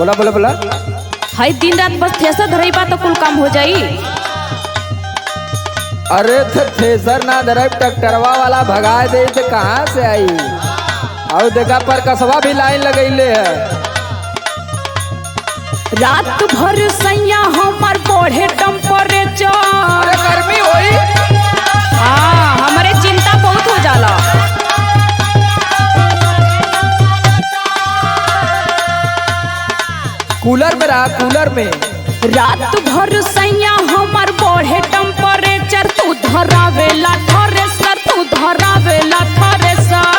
बोला बोला बोला हई दिन रात बस थ्रेसर धरई बा तो कुल काम हो जाई अरे थे थ्रेसर ना धरब ट्रैक्टरवा वाला भगा दे तो कहाँ से आई और देखा पर कसवा भी लाइन लगैले है रात भर सैया हमर बढ़े टेम्परेचर अरे गर्मी होई हाँ हमरे चिंता बहुत हो जाला कूलर में रहा कूलर में रात भर सैया हमर बढ़े टेम्परेचर तू धरावेला थ्रेसर तू धरावेला थ्रेसर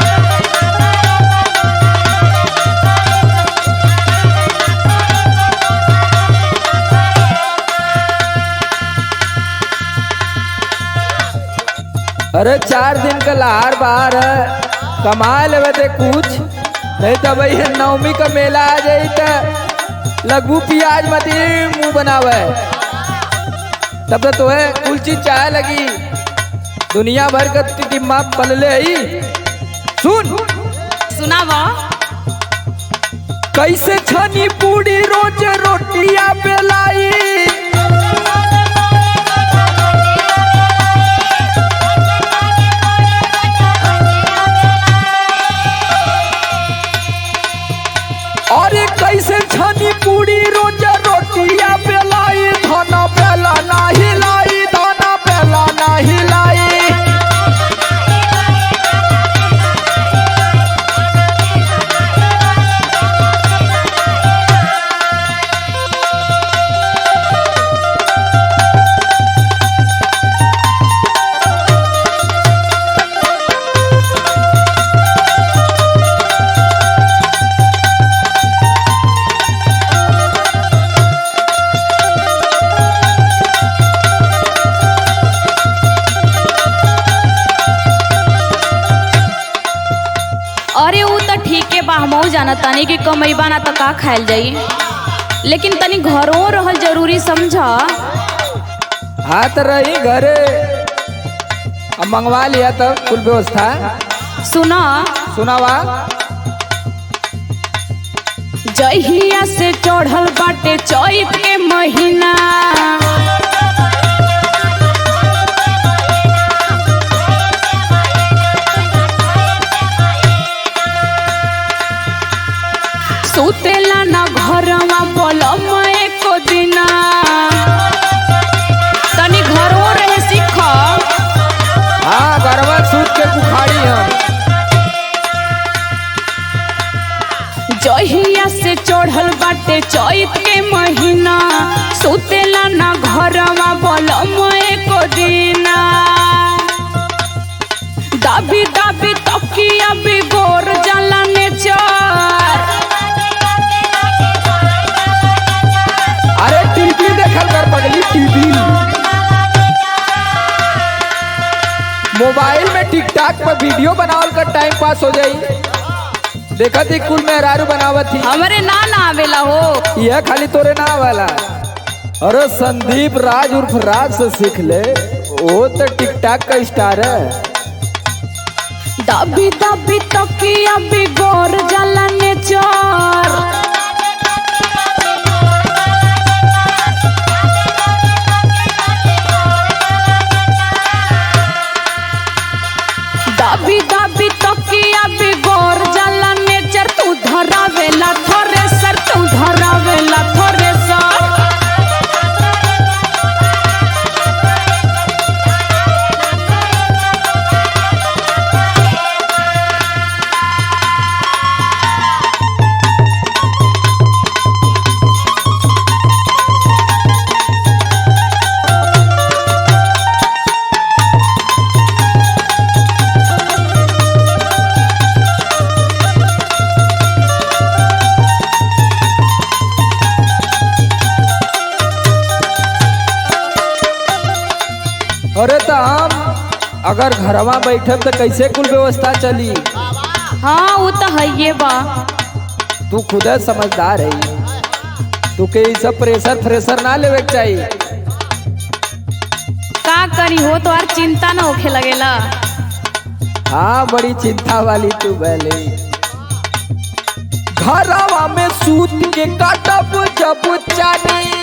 अरे चार दिन का लहार बाहर है कमा लेवे थे कुछ नहीं तो भाई नवमी का मेला आ जाई तो लगू प्याज मती मुंह बनावे तब तो है कुल चीज चाहे लगी दुनिया भर का टिम्मा पलले ही सुन सुनावा कैसे छनी पूरी रोज रोटियां बेलाई अरे कैसे छनी पूरी रोज रोटियां बेलाई धना बेला ना हिलाई धना बेला ना हिलाई अरे ऊ तो ठीके बा हमहू जाना तानी कि कमैबा ना तो का खायल जाई लेकिन तनी घरों रहल जरूरी समझा हाथ रही घरे अब मंगवा लिया तब कुल व्यवस्था सुना सुनावा जहिया से चढ़ल बाटे चैत के महीना सुतेला ना घरवा पलम एको दिना तनी घरों रहे सीख हाँ गरबा सूत के बुखारी हम जहिया से चढ़ल बाटे चैत के महीना सुतेला ना घरवा बलम एको दिना दाबी दाबी तकिया बिगोर जाला नेचर अरे टीवी देखल कर पगली टीवी मोबाइल में टिकटॉक पर वीडियो बनावल कर टाइम पास हो जाई देखा थी कुल मेहरारू बनावत थी हमरे ना ना आवेला हो यह खाली तोरे ना वाला अरे संदीप राज उर्फ राज से सीख ले वो तो टिकटॉक का स्टार है दाबी दाबी तकिया बिगोर जाला नेचर दाबी दाबी तकिया बिगोर जाला नेचर तू धरावेला थ्रेसर तू धरावेला थ्रेसर अरे तो हम अगर घरवा बैठब तो कैसे कुल व्यवस्था चली हाँ वो तो है ये बा तू खुद समझदार है तू के ई सब प्रेशर फ्रेशर ना लेवे के चाहिए का करी हो तो और चिंता ना होखे लगेला हाँ बड़ी चिंता वाली तू बैले घरवा में सूत के काटब जब चानी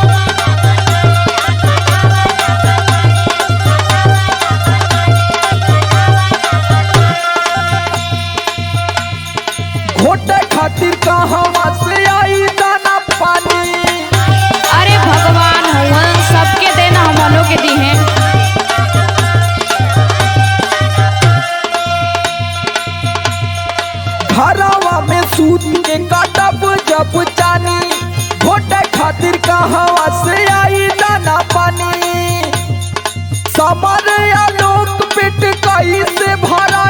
घोटे खातिर कहवा से आई दाना पानी अरे भगवान हुआ सबके देना हमनों के दी हैं घरवा में सूत के काटब जब चानी घोटे खातिर कहवा से आई दाना पानी समर आलोक पेट कई से भरा